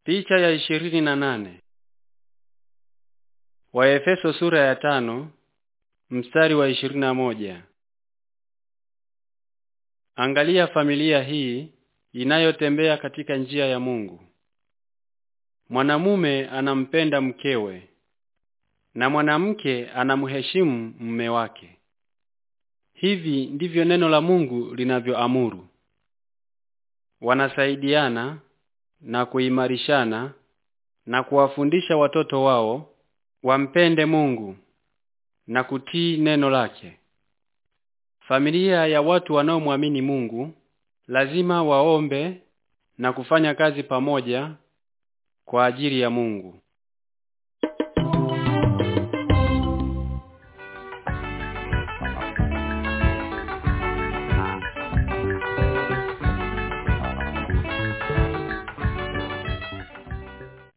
Picha ya ishirini na nane. Waefeso sura ya tano mstari wa ishirini na moja. Angalia familia hii inayotembea katika njia ya Mungu. Mwanamume anampenda mkewe na mwanamke anamheshimu mume wake. Hivi ndivyo neno la Mungu linavyoamuru. Wanasaidiana na kuimarishana na kuwafundisha watoto wao wampende Mungu na kutii neno lake. Familia ya watu wanaomwamini Mungu lazima waombe na kufanya kazi pamoja kwa ajili ya Mungu.